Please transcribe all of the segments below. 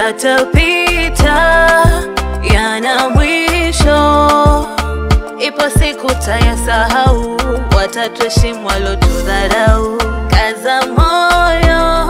yatapita, yana mwisho. Ipo siku tayasahau, watatuheshimu walotudharau. Kaza moyo,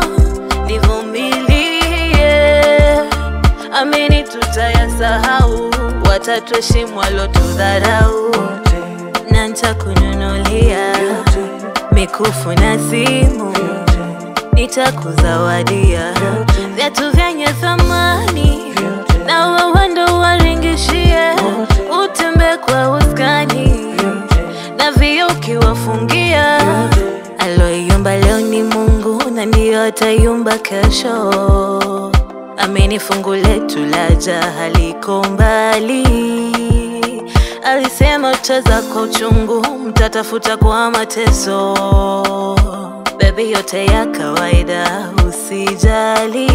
nivumilie, amini tutayasahau, watatuheshimu walotudharau. Na nitakununulia mikufu na simu, nitakuzawadia viatu vyenye thamani, na wewe ndo waringishie, utembe kwa uskani na vio ukiwafungia. Aloiumba leo ni Mungu na ndiyo ataiumba kesho. Amini fungu letu laja haliko mbali. Alisema tutaweza kwa uchungu, mtatafuta kwa mateso. Baby, yote ya kawaida, usijali.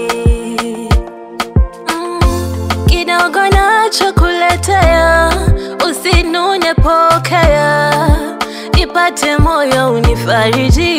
Mm, kidogo nachokuletea, usinune, pokea, nipate moyo unifariji,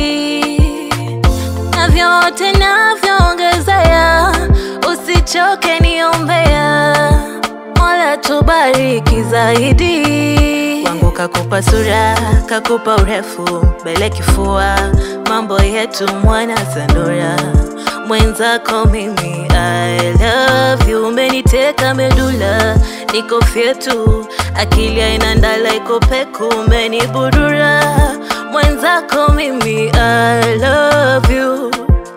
na vyote navyoongezea, usichoke niombea, Mola tubariki zaidi. Wangu kakupa sura, kakupa urefu, mbele kifua, mambo yetu mwana Sandora, mwenzako mimi I love you, umeniteka medula, niko fyetu, akili haina ndala, iko peku, umeniburura, mwenzako mimi I love you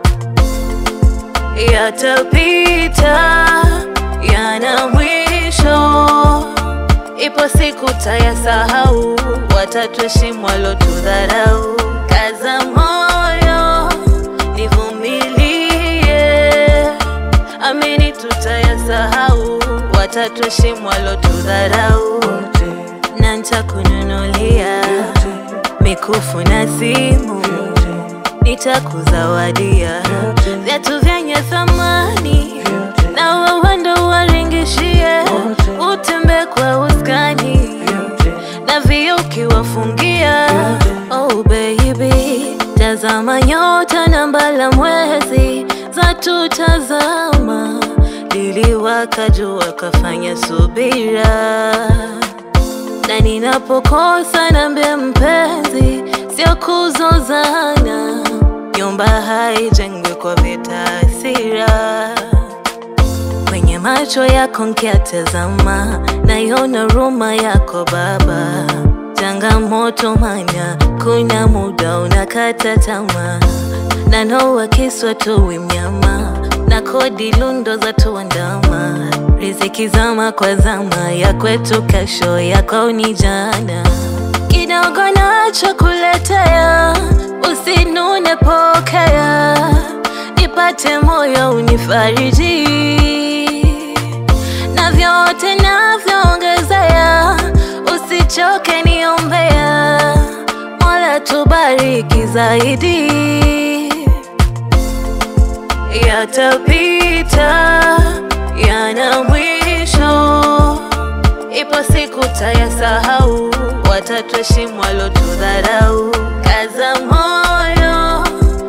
yatapita, yana mwisho. Ipo siku tayasahau, watatuheshimu walotudharau. Kaza moyo, nivumilie, amini tutayasahau, watatuheshimu walotudharau. Na nitakununulia mikufu na simu, nitakuzawadia viatu vyenye thamani, na wewe ndo waringishie, utembe kwa uskani na vio ukiwafungia. Oh baby, tazama nyota na mbala mwezi za tutazama, liliwaka jua kafanya subira na ninapokosa nambe mpenzi, sio kuzozana. Nyumba haijengwi kwa vita, hasira. Kwenye macho yako nkiatazama, naiona huruma yako Baba. Changamoto manya, kuna muda unakata tamaa, na noa kiswa tuwi mnyama, na kodi lundo za tuandama, riziki zama kwa zama, ya kwetu kesho, yako ni jana. Kidogo nachokuletea, usinune, pokea, nipate moyo unifariji, na vyote navyoongezea, usichoke niombea, Mola tubariki zaidi yatapita, yana mwisho. Ipo siku tayasahau, watatuheshimu walotudharau. Kaza moyo,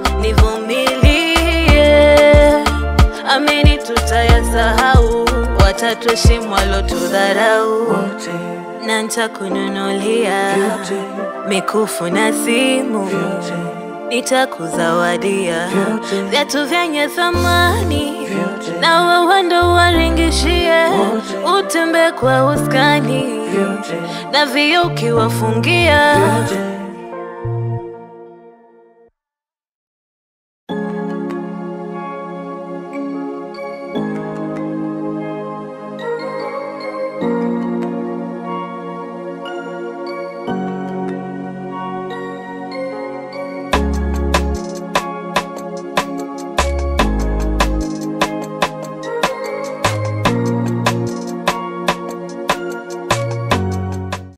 nivumilie, amini tutayasahau, watatuheshimu walotudharau. Na nitakununulia mikufu na simu nitakuzawadia viatu vyenye thamani, na wewe ndo waringishie, utembe kwa uskani na vio ukiwafungia.